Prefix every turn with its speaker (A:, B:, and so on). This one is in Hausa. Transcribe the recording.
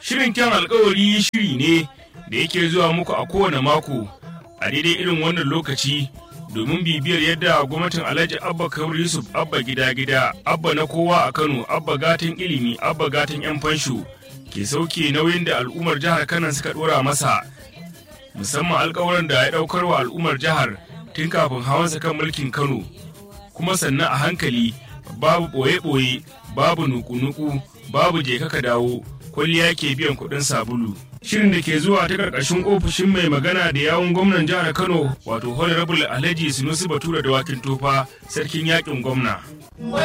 A: Shirin kyan alkawari shiri ne da yake zuwa muku a kowane mako a daidai irin wannan lokaci domin bibiyar yadda gwamnatin Alhaji Abba Kabir Yusuf Abba gida gida Abba na kowa a Kano Abba gatan ilimi Abba gatan yan fansho ke sauke nauyin da al'ummar jihar Kano suka dora masa musamman alkawaran da ya daukar wa al'ummar jihar tun kafin hawansa kan mulkin Kano kuma sannan a hankali babu ɓoye-ɓoye babu nuku-nuku babu je ka dawo kwalliya ke biyan kuɗin sabulu shirin da ke zuwa ta ƙarƙashin ofishin mai magana da yawun gwamnan jihar kano wato honorable alhaji sinusi batura da wakin tofa sarkin yakin gwamna